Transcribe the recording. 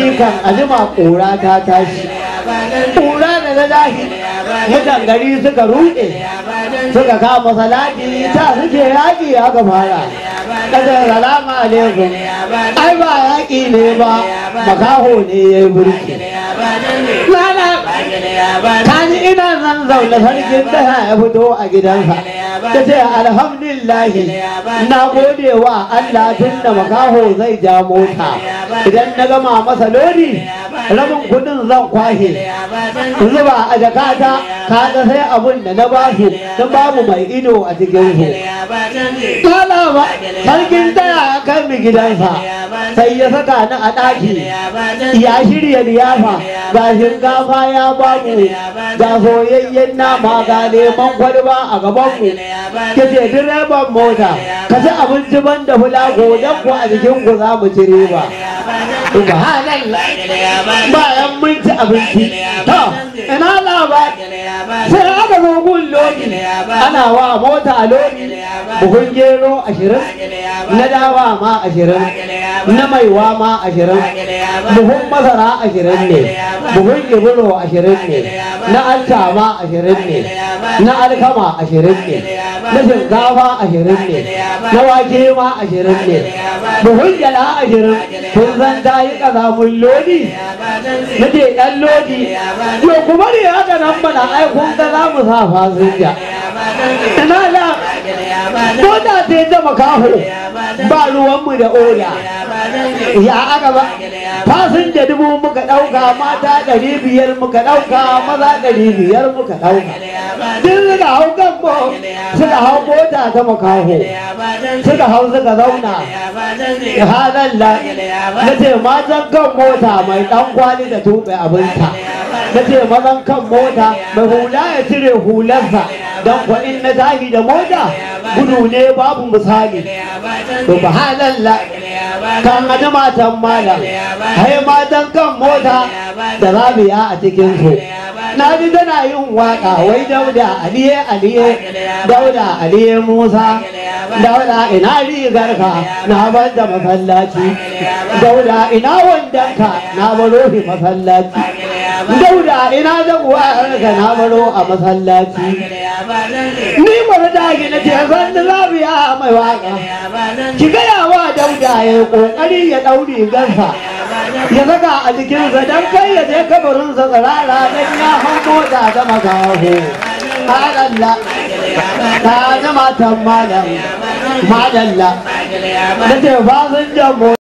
sarki kan ajima ƙura ta tashi ƙura da na dahi mutan gari suka ruɗe suka kama salati ta suke yaƙi aka fara kada salamu alaikum ai ba yaƙi ne ba makaho ne ya yi burki lala kaji ina nan zaune sarkin da ya fito a gidansa ta ce alhamdulillahi na gode wa Allah tun da makaho zai ja mota idan na gama masa lodi rabin kudin zan kwashe zuba a jakata kaga sai abun da na basu don babu mai ido a cikin su kala ba sarkin taya ya kai mi gidansa sai ya saka ni a ɗaki ya shirya liyafa ga shinkafa ya bamu ga soyayyen nama ga neman kwalba a gabanmu ke ce direban mota ka ci abinci ban da fulago don ku a jikin ku za mu ci riba subhanallah bayan mun ci abinci to ina labar sai aka zo gun lodi ana wa mota lodi buhun gero ashirin na dawa ma ashirin na maiwa ma ashirin buhun masara ashirin ne buhun iburo ashirin ne na alkama ashirin ne na alkama ashirin ne na shinkafa ashirin ne na wake ma ashirin ne buhun gyala ashirin kun san ta yi kazamun lodi na ce ɗan lodi yau kuma ne haka nan mana ai kun ga za mu sa fasinja ina da mota ce ta makaho ba ruwanmu da oda ya aka ba fasinja dubu muka ɗauka mata ɗari biyar muka ɗauka maza ɗari biyar muka ɗauka duk suka hau kan mo suka hau mota ta makaho suka hau suka zauna halalla na ce matan kan mota mai ɗan kwali da tuɓe abinta na ce mazan kan mota mai hula ya cire hularsa don kwaɗin na tashi da mota gudu ne babu misali subhanallah kan aji matan malam hai matan kan mota da rabiya a cikin su na ji tana yin waka wai dauda aliye aliye dauda aliye musa dauda ina rigarka na bar da masallaci dauda ina wandanka na baro shi masallaci dauda ina zaguwarka na baro a masallaci ni mara dagi na ce zan da zabiya mai waka ki gaya wa dauda ya yi kokari ya dauri gansa ya saka a jikinsa don kai ya je kabarinsa tsirara don ya hau mota da makaho madalla ta zama tan malam madalla na ce fasinjan